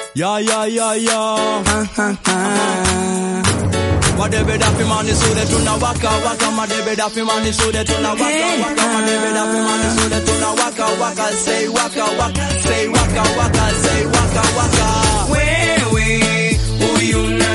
Yeah, yeah, yeah, yeah. Madebe dafi mani sude tuna waka waka madebe dafi mani sude tuna waka waka madebe dafi mani sude tuna waka waka say waka waka say waka waka say waka waka wewe huyu na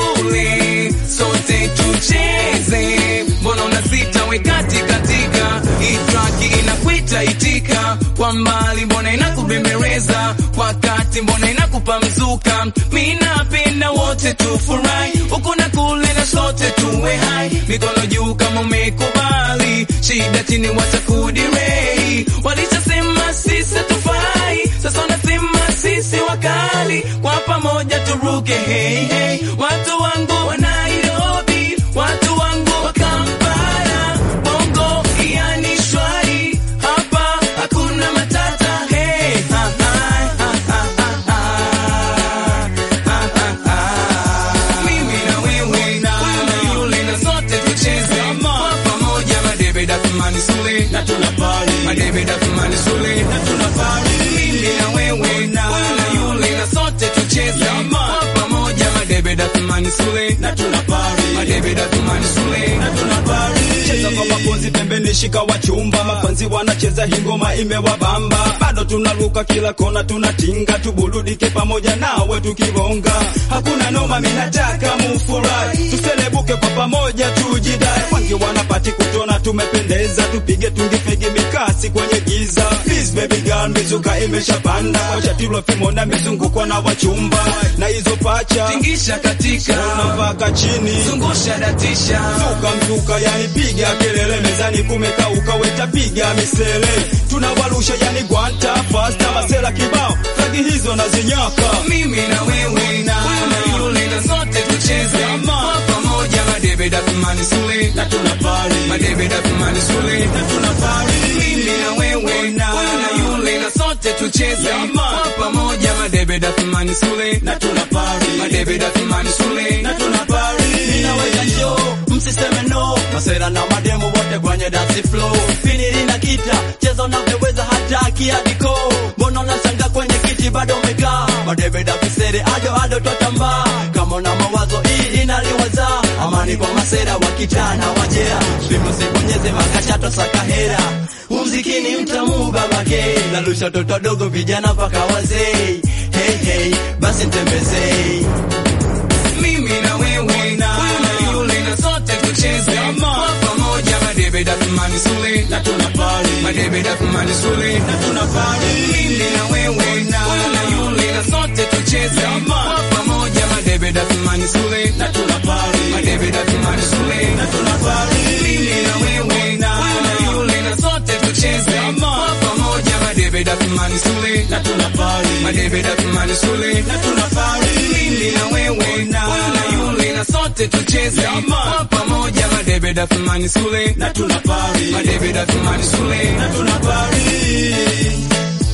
yule sote tucheze, mbona unasita we kati katika hii track inakuita itika kwa mbali, mbona inakubembeleza wakati, mbona inakupa mzuka. Mi napenda wote tufurahi huku na kule na sote tuwe hai, mikono juu kama umekubali, shida chini watakudirei. Walishasema sisi tufai, sasa wanasema sisi wakali, kwa pamoja turuke hey, hey. Watu wangu wa Nairobi, watu wangu wa Kampala, bongo yani shwari, hapa hakuna matata hey. ha, ha, ha, ha, ha, ha. Ha, ha, ha. Mimi na wewe, wewe na yule na sote tucheze kwa pamoja, madebe dafumani sule na tuna pali, madebe dafumani sule na tuna pali. Mimi na wewe, wewe na yule na sote tucheze kwa pamoja, madebe dafumani sule na tuna pali, madebe dafumani sule na tuna pali. cheza kwa maponzi pembeni, shika wachumba, mapanzi wanacheza hingoma imewabamba, bado tunaruka kila kona, tunatinga tuburudike pamoja nawe tukibonga, hakuna noma, minataka mufurahi, tuselebuke kwa pamoja, tujidai, wengi wanapati kutona, tumependeza, tupige tungifigi mikasi kwenye giza, please baby girl, mizuka imeshapanda, wacha tilo fimo na mizunguko na wachumba, na hizo pacha Tingisha katika mpaka chini zungusha datisha Zuka mzuka yani piga kelele mezani kumekauka weta piga misele tunawarusha yani gwanta fasta masela kibao flagi hizo na zinyaka mimi na wewe na yule na sote tucheze kwa pamoja, madebe dafumani sule na tuna pali, madebe dafumani sule na tuna pali. Mimi na wewe na yule na sote tucheze kwa pamoja, madebe dafumani sule na tuna pali, madebe dafumani sule na tuna pali. Ninaweza njoo msiseme no masera na mademo wote kwenye dance flow finiri na kita cheza unavyoweza hata kiadiko mbona unasanga kwenye kiti bado umekaa madebe dafisere ado ado twatambaa kama una mawazo hii inaliwaza amani kwa masera wakitana wajea swimo sibonyeze makashato sakahera umzikini mtamu babake nalusha toto dogo vijana mpaka wazee hey, hey, basi ntembezei mimi na wewe na yule na sote tucheze kwa pamoja, madebe dafumani sule na tuna pali, madebe dafumani sule na tuna pali. Mimi na wewe na yule na sote tucheze kwa pamoja, madebe dafumani sule na tuna pali, madebe dafumani sule na tuna pali. Mimi na wewe na yule na sote tucheze kwa pamoja, madebe dafumani sule na tuna pali, madebe dafumani sule na tuna pali. Mimi na wewe na yule na sote tucheze kwa pamoja, madebe dafumani sule na tuna pali, madebe dafumani sule na tuna pali.